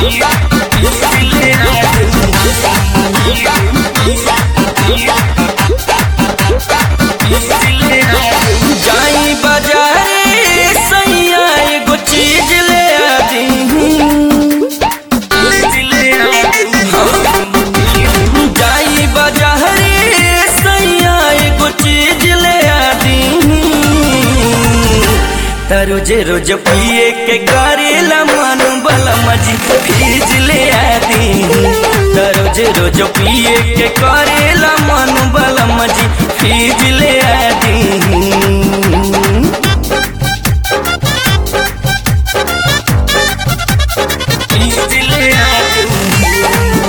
जाई बाजारे सैया एगो चीज ले आदी जाई बाजारे सैया एगो चीज ले आदी त रोज रोज पिए के करेला मन बला मजी फीज ले आदी त रोज रोज पिए के करेला मन बला मजी फीज ले आदी फीज ले आदी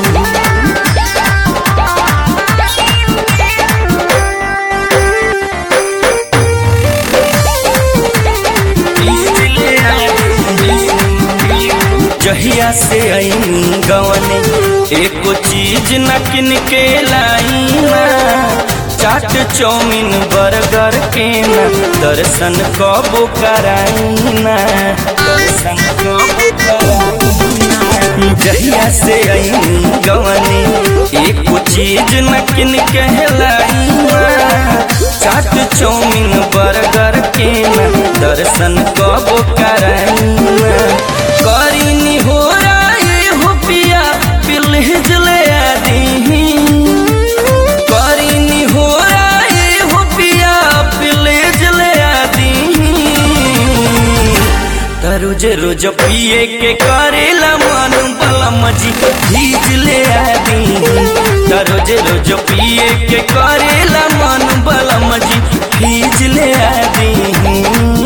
जहिया से आई गवने एको चीज न किन के लाई ना चाट चौमिन बर्गर के ना दर्शन कबो कराई ना दर्शन कबो कराई ना। जहिया से आई गवने एको चीज न किन के लाई ना चाट चौमिन बर्गर के ना दर्शन कबो कराई ना करीनी हो राई हो पिया पिलहिज ले आदी करीनी हो राई हो पिया पिलहिज ले आदी त रोज रोज पिए के करेला मन बला मजी भीज ले आदी त रोज रोज पिए के करेला मन बला मजी भीज ले आदी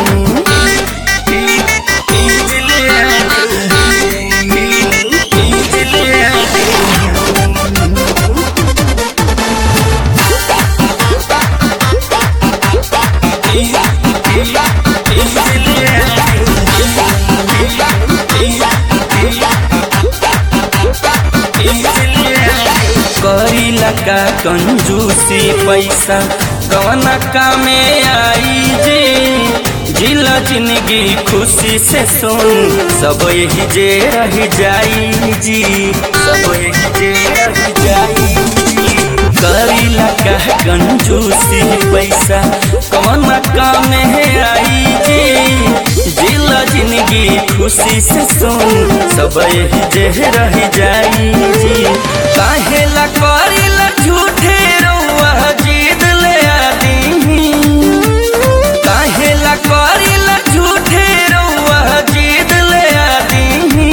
करीला का कंजूसी पैसा कवना कामे आई जी जिला जिंदगी खुशी से सुन सब यही जे रह जाई जी सब यही जे रह जाई जी करीला का कंजूसी पैसा कवना कामे आई जी जिला जिंदगी खुशी से सुन सब यही जे रह जाई जी काहेला करेला झूठे रउआ जीद ले आदी काहेला करेला झूठे रउआ जीद ले आदी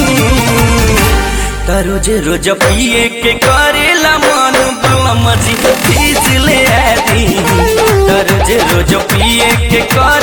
त रोज रोज पिए के करेला मन बलम जी भीज ले आदी त रोज रोज पिए के कर